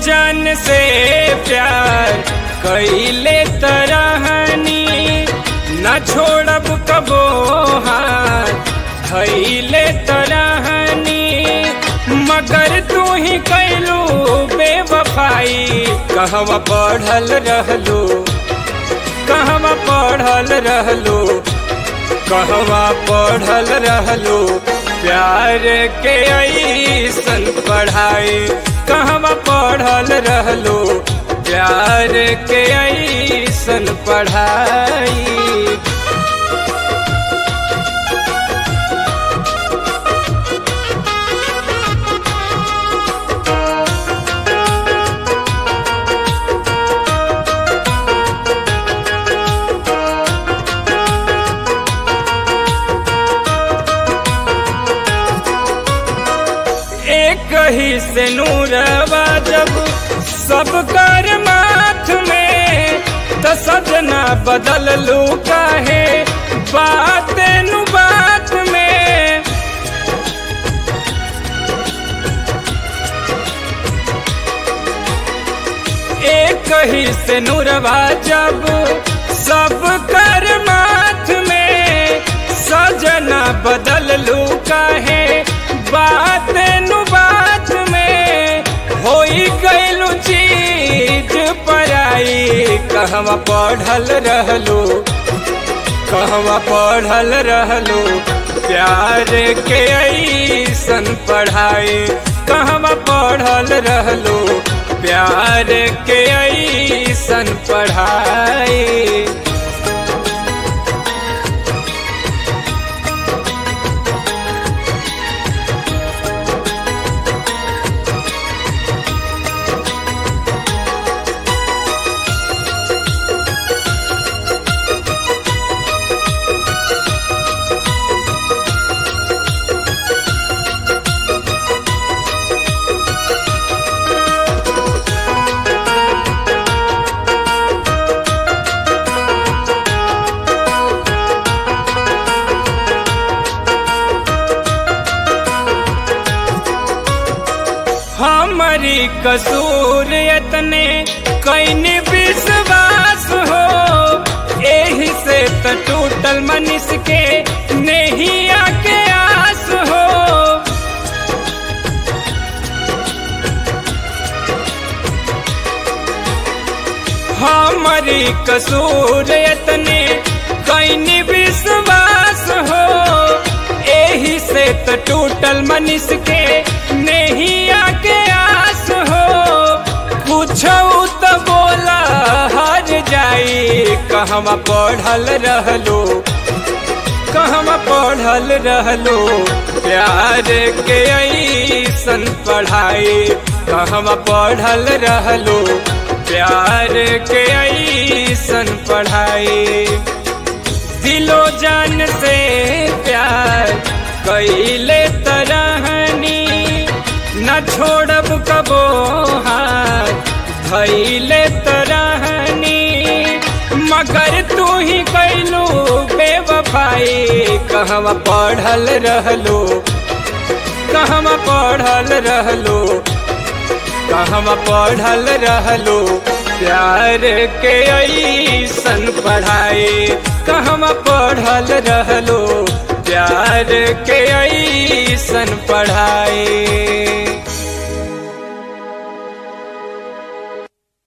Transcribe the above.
जान से प्यार कैले तरहनी न छोड़ब कबो हाथ धैले तरहनी मगर तू ही कैलू बेवफाई कहवा पढ़ल रहलू कहवा पढ़ल रहलू कहवा पढ़ल रहलू प्यार के ऐसन पढ़ाई कहवा पढ़ल रहलू प्यार के ऐसन पढ़ाई एक ही से नूरवा जब सब कर माथ में तो सजना बदल लू काहे बात नु बात में एक ही से नूरवा जब सब कर माथ में सजना बदल लू काहे बात नु बात में होई गईलू चीज पराई कहवा पढ़ल रहलू कहवा पढ़ल रहलू प्यार के ऐसन पढ़ाई कहवा पढ़ल रहलू प्यार के ऐसन पढ़ाई हमारी कसूर यतने कैनी विश्वास हो एही से त टूटल मनीष के नहीं आके आस हो हमारी कसूर यतने कैनी विश्वास हो एही से त टूटल मनीष के नहीं आके आस हो पूछो तो बोला हर जाई कहवा पढ़ल रहलो कहवा पढ़ल रहलो प्यार के ऐसन पढ़ाई कहवा पढ़ल रहलो प्यार के ऐसन पढ़ाई दिलो जान से प्यार कैले तरहनी न छोड़ब कबो हाथ धैले तरहनी मगर तू ही कैलू बेवफाई कहवा पढ़ल रहलो कहवा पढ़ल रहलो कहवा पढ़ल रहलो प्यार के ऐसन पढ़ाई कहवा पढ़ल रहलो प्यार के ऐसन पढ़ाई